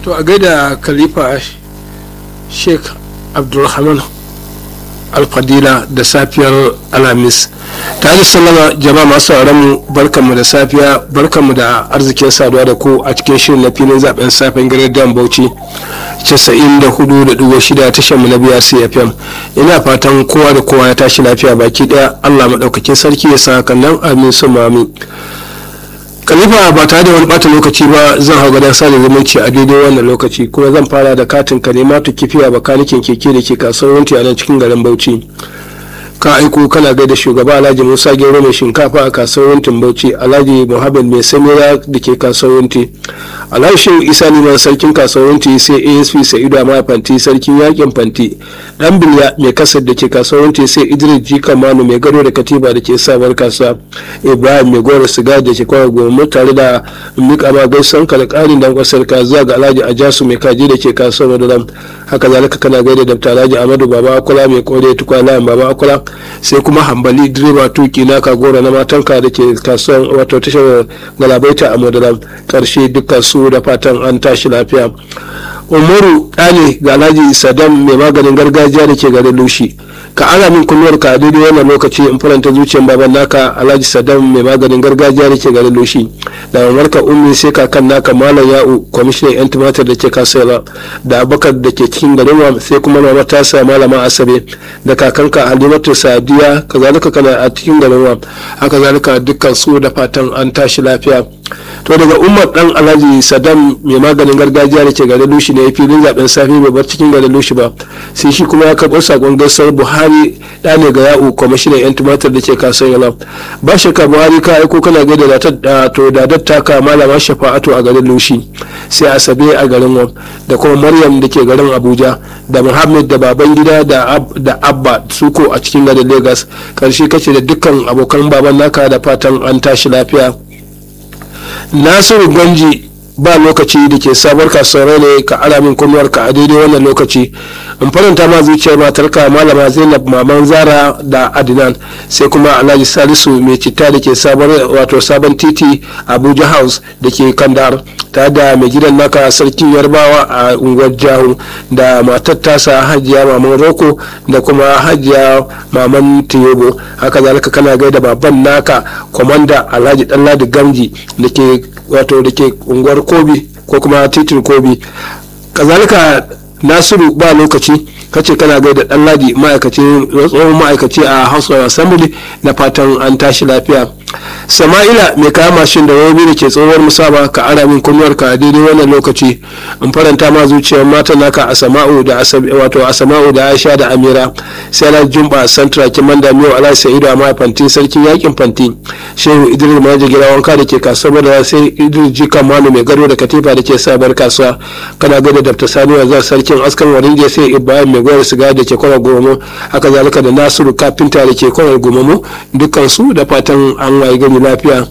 to a gaida khalifa sheikh abdulrahman alfadila da safiyar alhamis tare da sallama jama'a masu mu barkanmu da safiya barkanmu da arzikin saduwa da ku a cikin shirin na filin zaben safen gidan bauchi 94.6 tashar mu na biya cfm ina fatan kowa da kowa ya tashi lafiya baki daya allah maɗaukakin sarki ya sa hakan nan amin su mami khalifa ba tare da wani bata lokaci ba zan hau gadon sada zumunci a daidai wannan lokaci kuma zan fara da katin ka ne matu kifiya bakanikin keke da ke kasuwar wunti a nan cikin garin bauchi ka aiko kana gaida shugaba alhaji musa gero mai shinkafa a kasuwar wuntin bauchi alhaji muhammad mai samira da ke kasuwar wunti alhaji shehu isa liman sarkin kasuwar wunti sai asp sa'idu amma fanti sarkin yakin fanti dan bilya mai kasar da ke kasuwar wunti sai idris jika manu mai gado da katiba da ke sabar kasuwa ibrahim mai goro siga da ke kawai goma tare da mika ma gaisan ka da karin dan kwasar ka zuwa ga alhaji ajasu mai kaji da ke kasuwar madaram haka zalika kana gaida da alhaji amadu baba akula mai kore tukwana baba akula sai kuma hambali direba tuki na kagora na matanka da ke kasuwan wato tashar galabaita a madaram karshe dukkan su da fatan an tashi lafiya umaru ɗane ga alhaji sadam mai maganin gargajiya da ke garin lushi ka ana min kunnuwar ka daidai wannan lokaci in faranta zuciyar baban naka alhaji sadam mai maganin gargajiya da ke garin lushi da mamarka ummi sai kakan naka malam ya'u kwamishinan yan tumatir da ke kasuwa da abakar da ke cikin garin sai kuma mama tasa malama asabe da kakanka halimatu sadiya kazalika kana a cikin garin wa haka zalika dukkan su da fatan an tashi lafiya to daga umar dan alhaji sadam mai maganin gargajiya da ke garin lushi ne filin zaben safe bai bar cikin garin lushi ba sai shi kuma ya karɓo sakon gasar buhari da ne ga ya'u kwamishinan yan tumatir da ke kasuwar yana ba shakka buhari ka aiko kana gaida da to da dattaka malama shafa'atu a garin lushi sai asabe a garin wam da kuma maryam da ke garin abuja da muhammad da baban gida da abba suko a cikin garin lagos karshe kace da dukkan abokan baban naka da fatan an tashi lafiya nasiru ganji ba lokaci da ke sabuwar kasuwar ne ka ara min kunnuwarka a daidai wannan lokaci in faranta ma zuciyar matarka malama zainab maman zara da adinan sai kuma alhaji salisu mai citta da ke wato sabon titi abuja house da ke kandar ta da mai gidan naka sarkin yarbawa a unguwar jahu da matar tasa hajiya maman roko da kuma hajiya maman tiyobo haka zalika kana gaida baban naka kwamanda alhaji ɗanladi gamji da ke wato da ke unguwar kobi ko kuma titin kobi kazalika nasiru ba lokaci kace kana gaida dan ladi ma'aikaci tsohon ma'aikaci a house of assembly na fatan an tashi lafiya sama'ila mai kaya mashin da robi da ke tsohuwar musaba ka ara min kunnuwar ka a daidai wannan lokaci in faranta ma zuciyar mata naka a sama'u da wato a sama'u da aisha da amira sai na jumba santra kimanda miyo alai sa'idu a fanti sarkin yakin fanti shehu idris maji gira wanka da ke kasuwar da sai idris jika manu mai gado da katifa da ke sabar kasuwa kana gada dafta sani wanzar sarkin askan warinje sai ibrahim mai gwar siga da ke kwanar gomo haka zalika da nasiru kafinta da ke kwanar gomo dukkan su da fatan an waye gani lafiya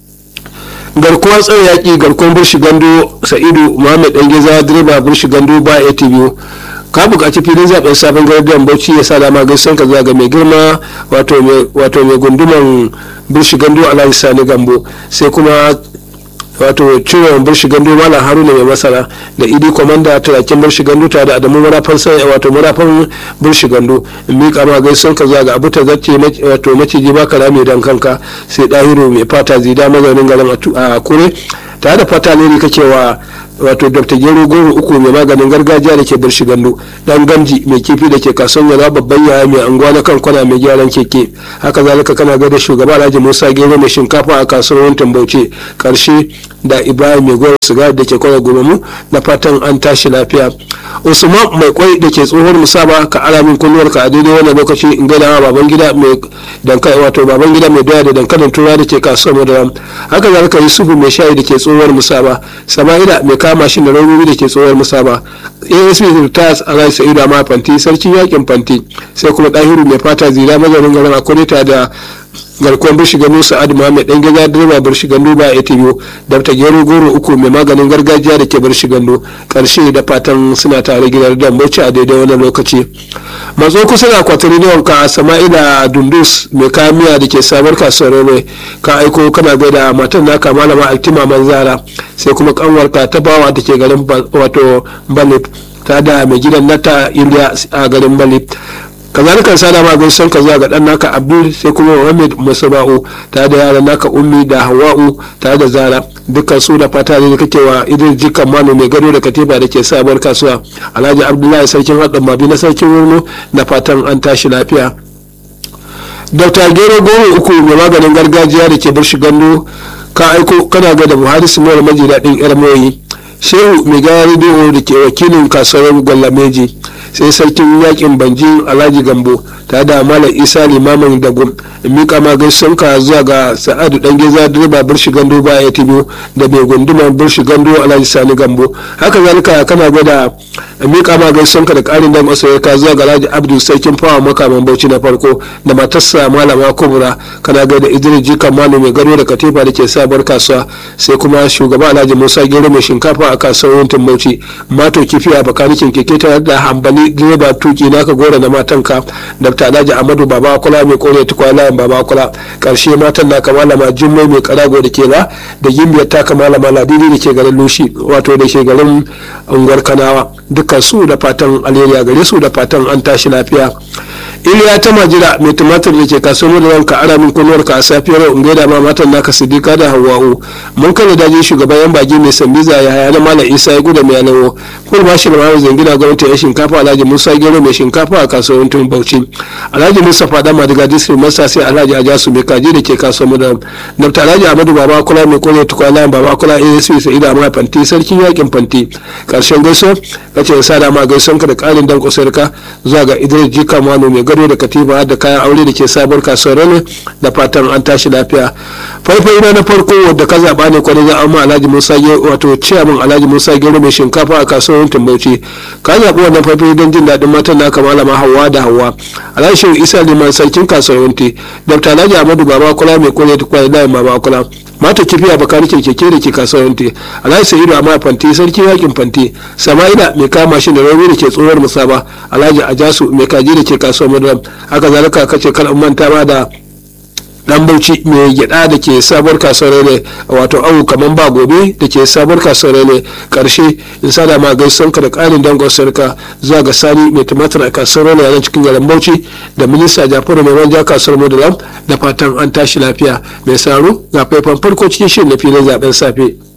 garkuwar tsare yaƙi garkuwar burshi gando sa'idu muhammad dan geza direba burshi gando ba atv ka buƙaci filin zaben sabon gardiyan bauchi ya sa dama gaisan ka zuwa ga mai girma wato mai gunduman burshi gando alhaji sani gambo sai kuma wato ciwon burshi gando malam haruna mai masara da idi komanda turakin burshi gando tare da adamu marafan sai wato marafan burshi gando in miƙa ma gaison ka zuwa ga abu ta zace wato maciji baka rame dan kanka sai dahiru mai fata zida mazaunin garin a kure tare da fata ne kake wa wato dr gero goro uku mai maganin gargajiya da ke burshi gando dan gamji mai kifi da ke kasuwan yara babban yaya mai anguwa na kan kwana mai gyaran keke haka zalika kana ga da shugaba alhaji musa gero mai shinkafa a kasuwar wantan bauchi karshe da ibrahim mai gwar sigari da ke kwana gobe na fatan an tashi lafiya usman mai kwai da ke tsohon musaba ka alamin kunnuwar ka a daidai wannan lokaci in gaida baban gida mai dankali wato baban gida mai doya da dankalin tura da ke kasuwar madara haka zalika yusufu mai shayi da ke tsohuwar musaba sama'ila mai kama shi da rauni da ke tsohuwar musaba asp tas alhaji sa'idu amma fanti sarkin yakin fanti sai kuma dahiru mai fata zira mazaunin garin akwai da garkuwar birshi gano sa'ad muhammed dan gida direba birshi gando ba ya tiyo dabta gero goro uku mai maganin gargajiya da ke birshi gando karshe da fatan suna tare gidan dan bauchi a daidai wannan lokaci matso kusa da kwatari ne wanka sama'ila dundus mai kayan miya da ke sabar kasuwar mai ka aiko kana gaida matan naka malama altima manzara sai kuma kanwarka ta bawa da ke garin wato balip ta da mai gidan nata iliya a garin balip kazalika sada ma gaisan ka zuwa ga dan naka abdul sai kuma muhammad musaba'u tare da yaran naka ummi da hawa'u tare da zara dukkan su da fata ne kake wa idris jikan mano mai gado da katiba da ke sabuwar kasuwa alhaji abdullahi sarkin haɗin mabi na sarkin wurno da fatan an tashi lafiya dr gero goro uku mai maganin gargajiya da ke bar shi gando ka aiko kana ga da buhari simuwar maji daɗin yar moyi shehu mai gara rediyo da ke wakilin kasuwar gwalameji sai sarkin yakin banjin alhaji gambo ta da malam isa limamin dagum mika ma ka zuwa ga sa'adu dan geza direba birshi gando ba ya tibo da mai gundumar birshi gando alhaji sani gambo haka zalika kana gwada mika ma ka da karin dan ka zuwa ga alhaji abdul sarkin fawa makaman bauchi na farko da matarsa malama kubura kana ga da idris jikan malu mai gado da katifa da ke sabuwar kasuwa sai kuma shugaba alhaji musa gero mai shinkafa a kasuwar wuntin bauchi mato kifi a bakanikin keke tare da hambali direba tuki naka gora na matanka dr alhaji amadu baba kula mai kore tukwa layin baba kula karshe matan naka malama jummai mai karago da ke da da gimbiyar taka malama ladidi da ke garin lushi wato da ke garin unguwar kanawa dukkan su da fatan alheri gare su da fatan an tashi lafiya iliya ta majira mai tumatir da ke kasuwar da ranka ara min kunuwar ka a safiyar yau in gaida ma matan naka sidika da hawa'u mun kana daji shugaban yan baki mai sambiza ya haya na malam isa ya guda mai alawo kuma ba shi da mamu zangina gwamnati ya shinkafa alhaji musa gero mai shinkafa a kasuwar tun bauchi alhaji musa fada madiga district masa sai alhaji ajasu mai kaji da ke kasuwar madam dr alhaji amadu baba kula mai kone tukwa layin baba kula asp sa'ida amma fanti sarkin yakin fanti karshen gaiso kace sa da ma gaison ka da karin dan kusurka zuwa ga idris jika mano mai gado da katiba da kayan aure da ke sabuwar kasuwar ne da fatan an tashi lafiya faifai na na farko wadda ka zaba ne kwanan za amma alhaji musa wato ciyaman alhaji musa gero mai shinkafa a kasuwar tumbauci ka zaɓi wannan faifai don jin daɗin matan naka malama hawa da hawa alhaji shehu isa liman sarkin kasuwar dr alhaji amadu baba kula mai kore ta kwanan layin baba kula mata kifi a bakanikin keke da ke kasuwanci alhaji sa'idu amma fanti sarki yakin fanti sama'ila mai kama shi da rauni da ke tsohuwar musaba alhaji ajasu mai kaji da ke kasuwar madam haka zalika kace kan manta ma da dan bauchi mai gyada da ke sabuwar kasuwar ne wato awu kaman ba gobe da ke sabuwar kasuwar ne karshe in sada ma gaison ka da karin dangon sarka zuwa ga sani mai tumatir a kasuwar ne a cikin garin bauchi da minista jafaru mai manja kasuwar modalam da fatan an tashi lafiya mai saro ga faifan farko cikin shirin na filin zaben safe